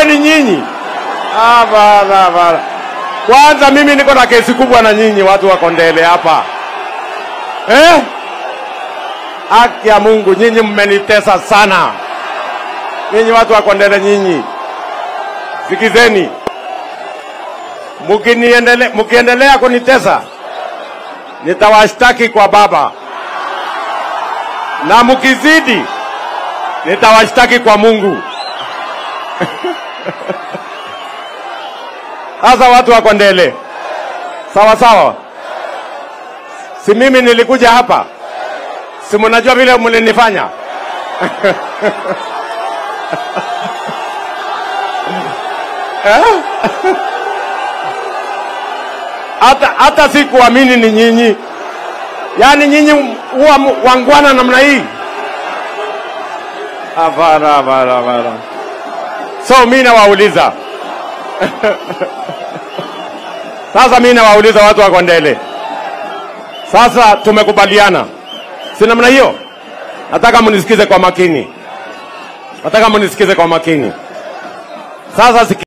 kumbe ni nyinyi. Ah, bana bana. Kwanza mimi niko na kesi kubwa na nyinyi watu wa Kondele hapa eh? Haki ya Mungu, nyinyi mmenitesa sana, nyinyi watu wa Kondele, nyinyi sikizeni, mkiniendele, mkiendelea kunitesa nitawashtaki kwa Baba, na mkizidi nitawashtaki kwa Mungu. Sasa watu wa Kondele, sawa sawa, si mimi nilikuja hapa, si mnajua vile mlinifanya Eh? hata hata sikuamini ni nyinyi, yaani nyinyi huwa mu- wangwana namna hii? Hapana, hapana, hapana. So mi nawauliza sasa, mi nawauliza watu wa Kondele, sasa tumekubaliana, si namna hiyo? Nataka mnisikize kwa makini, nataka mnisikize kwa makini. Sasa siki